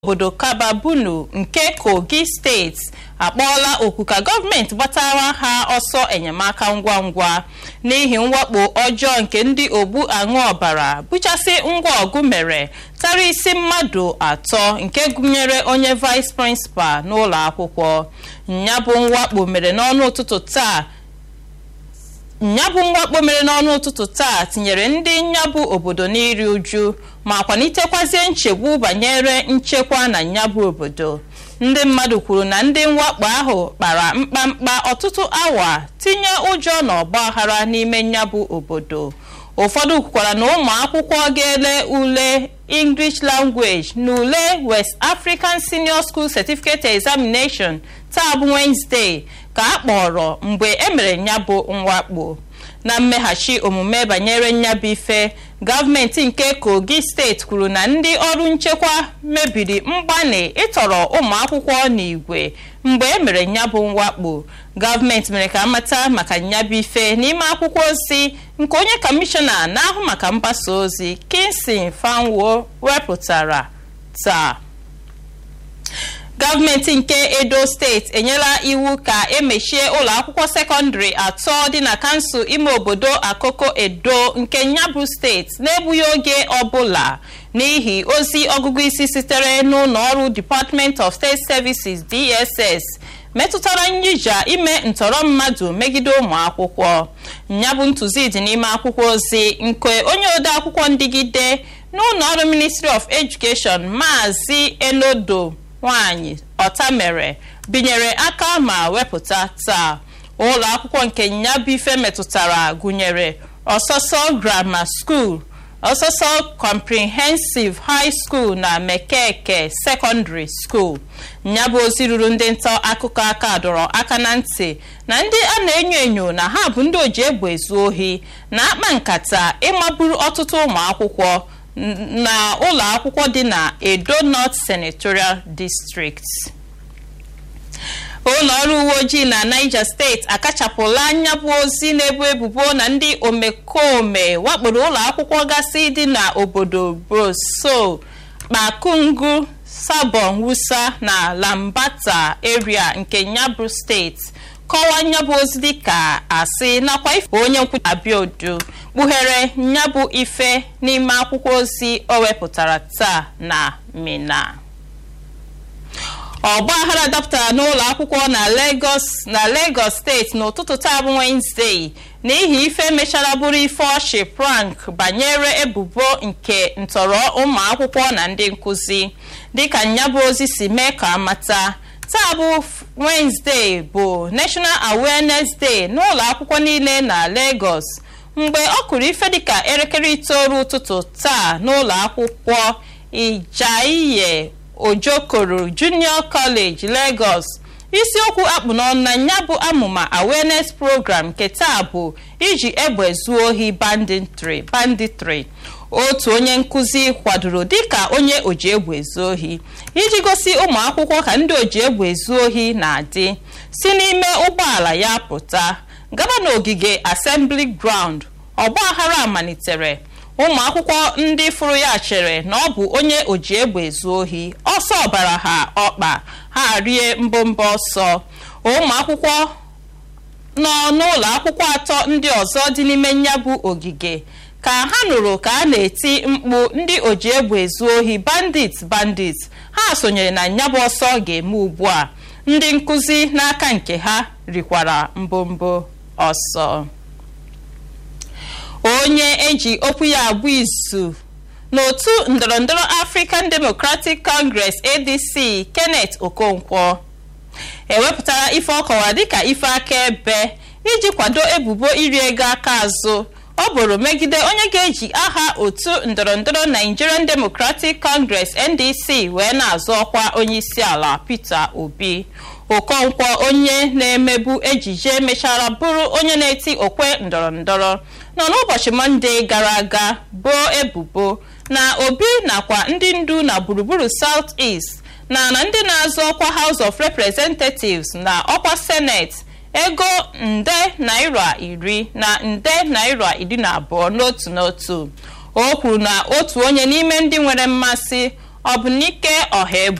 obodo kababunu nke kogi steeti akpọọla oku ka gọọmenti gbatara ha ọsọ enyemaka ngwa ngwa n'ihi mwakpo ọjọọ nke ndị ogbu aṅụ ọbara buchasị ngwa ọgụ mere tara isi mmadụ atọ nke gụnyere onye vice prịnsịpal n'ụlọ akwụkwọ nyabụ mwakpo mere n'ọnụ ụtụtụ taa nyabụ mwakpo mere n'ọnụ ụtụtụ taa tinyere ndị nyabụ obodo n'iri uju ma kwalitekwazie nchegbu banyere nchekwa na nyabụ obodo ndị mmadụ kwuru na ndị mwakpo ahụ kpara mkpamkpa ọtụtụ awa tinye ụjọ na ọgbaghara n'ime nyabụ obodo ụfọdụ kwukwara na ụmụ akwụkwọ ga-ele ule english language na ule west african senior school certificate examination taa bụ wednesday ka a kpọrọ mgbe emere nyabụ mwakpo na mmeghachi omume banyere nyabụ ife gọọmenti nke kogi steeti kwuru na ndị ọrụ nchekwa mebiri mgbanị ịtọrọ ụmụ akwụkwọ n'igwe mgbe emere nyabụ mwakpo gọọmenti mere ka amata maka nyabụ ife n'ime akwụkwọ ozi nke onye kọmishọna na-ahụ maka mgbasa ozi kinsin fanwo wepụtara taa gọọmenti nke edo steeti enyela iwu ka emechie ụlọ akwụkwọ sekọndịrị atọ dị na kansụl ime obodo akoko edo nke nyabụ steeti na-egbughị oge ọbụla n'ihi ozi ọgụgụ isi sitere n'ụlọ ọrụ department of state services dss metụtara nyija ime ntọrọ mmadụ megide ụmụ akwụkwọ nyabụ ntụzi dị n'ime akwụkwọ ozi nke onye ode akwụkwọ ndịgide n'ụlọ ọrụ ministry of education maazị enodo nwanyị ọtamere binyere aka ma wepụta taa ụlọ akwụkwọ nke nyabife metụtara gụnyere ọsọsọ grammar school ọsọsọ comprehensive high school na mekeke secondary school nyabụ ozi ruru ndị nta akụkọ aka dọrọ aka na ntị na ndị a na-enyo enyo na ha bụ ndị oji egbe ezu ohi na-akpa nkata ịmagburu ọtụtụ ụmụ akwụkwọ na ụlọ akwụkwọ dị na edo north senatorial district ụlọ ọrụ uwe ojii na niger steeti akachapụla nyabụ ozi na-ebu ebubo na ndị omekome wakporo ụlọ akwụkwọ gasị dị na obodo broso kpakungu sabon wusa na lambata area nke nyabụ steeti kọwaa nyabụ ozi dịka asị nakwa ife onye nkwuchi abiodu kpughere nyabụ ife n'ime akwụkwọ ozi o wepụtara taa na mina ọgbaghara dapụtara n'ụlọ akwụkwọ na lagos na lagos steeti n'ụtụtụ taa bụ wenezdee n'ihi ife mechara bụrụ ife ọchị prank banyere ebubo nke ntọrọ ụmụ akwụkwọ na ndị nkụzi dịka nyabụ ozi si mee ka amata taa bụ wenezdee bụ national awareness day n'ụlọ akwụkwọ niile na lagos mgbe ọ kụrụ ife dịka elekere itoolu ụtụtụ taa n'ụlọ akwụkwọ ijaiye ojokoro junior college lagos isiokwu akpụ n'ọnụ na ya bụ amụma awareness program nke taa bụ iji egbe zuo ohi banditry banditry otu onye nkụzi kwadoro dịka onye oji egbe ezu ohi iji gosi ụmụ akwụkwọ ka ndị oji egbe ezu ohi na-adị si n'ime ụgbọala ya pụta gaba n'ogige assembly ground ọgbaghara malitere ụmụ akwụkwọ ndị fụrụ ya chere na ọ bụ onye oji egbe ezu ohi ọsọ ọbara ha ọkpa ha rie mbọmbọ ọsọ ụmụ akwụkwọ nọ n'ụlọ akwụkwọ atọ ndị ọzọ dị n'ime nyabụ ogige ka ha nụrụ ka a na-eti mkpu ndị oji egbe ezu ohi bandit bandit ha sonyere na nyabụ ọsọ ga-eme ugbu a ndị nkụzi n'aka nke ha rikwara mbombo ọsọ onye eji okwu ya abụ izu n'otu ndọrọndọrọ african democratic congress adc kenneth okonkwo ewepụtara ife ọkọwa dịka ife akaebe iji kwado ebubo iri ego aka azụ ọ bụrụ megide onye ga-eji aha otu ndọrọndọrọ nigerian democratic congress ndc wee na-azọ ọkwa onyeisi ala peter obi okonkwo onye na-emebu ejije mechara bụrụ onye na-eti okwe ndọrọndọrọ nọ n'ụbọchị mọnde gara aga boo ebubo na obi nakwa ndị ndu na gburugburu south east na na ndị na-azọ ọkwa house of representatives na ọkwa senate ego nde naira iri na nde naira iri na abụọ n'otu n'otu o kwuru na otu onye n'ime ndị nwere mmasị ọbụnike ọha